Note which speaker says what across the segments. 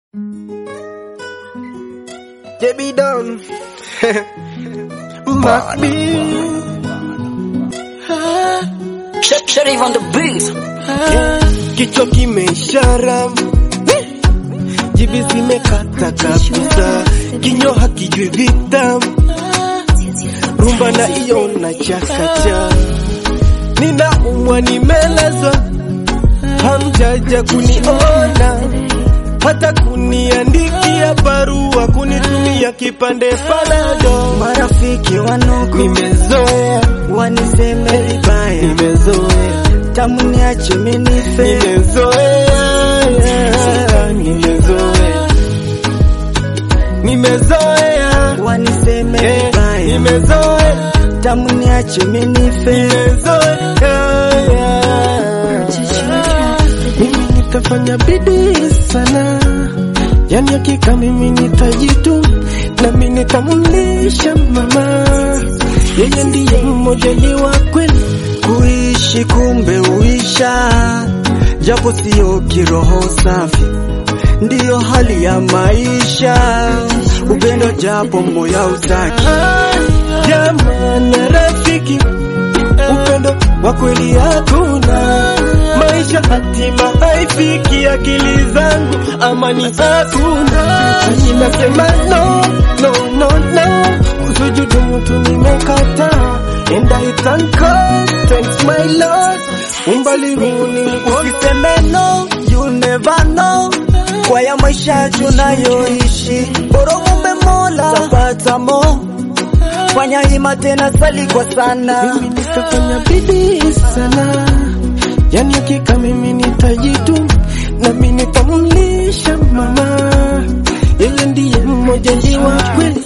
Speaker 1: JB Don Mac B
Speaker 2: Sharif on the beat.
Speaker 1: Kichwa kimeishara jibi zimekata kabisa, kinyo hakijui vita, rumba na iyo na chakacha, ninaumwa nimelazwa, hamjaja kuniona hata kuniandikia barua, kunitumia kipande panado.
Speaker 3: Marafiki wanuku
Speaker 1: Nimezoea,
Speaker 3: waniseme vibaya,
Speaker 1: nimezoea,
Speaker 3: tamu niache minife,
Speaker 1: nimezoea, nimezoea, nimezoea,
Speaker 3: waniseme
Speaker 1: eh,
Speaker 3: vibaya,
Speaker 1: nimezoea,
Speaker 3: tamu niache minife.
Speaker 1: nimezoea. Mimi nitafanya bidii sana, yani hakika mimi nitajitu nami nitamlisha mama, yeye ndiye mmoja ni wa kweli.
Speaker 3: Kuishi kumbe uisha, japo sio kiroho safi, ndiyo hali ya maisha. Upendo japo moya utaki,
Speaker 1: Jamani rafiki, upendo wa kweli hakuna, maisha hatima haifiki, akili zangu amani hakuna. Mimi nasema no, no, no, no, kusujudu mtu nimekataa, and I thank God, thanks my Lord, umbali huu nilikuwa
Speaker 3: usiseme no, you never know. Kwa ya maisha tunayoishi, bora muombe Mola tapata mo. Fanya hima tena, sali kwa sana.
Speaker 1: mimi nitafanya bidii sana, yani hakika mimi nitajitu nami nitamlisha mama, yeye ndiye mmoja ni wa kweli.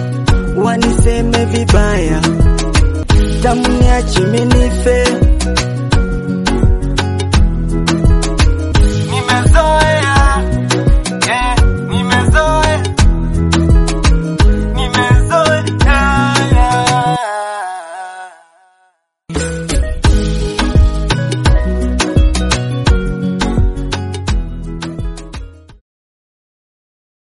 Speaker 3: waniseme vibaya, tamu niache minife,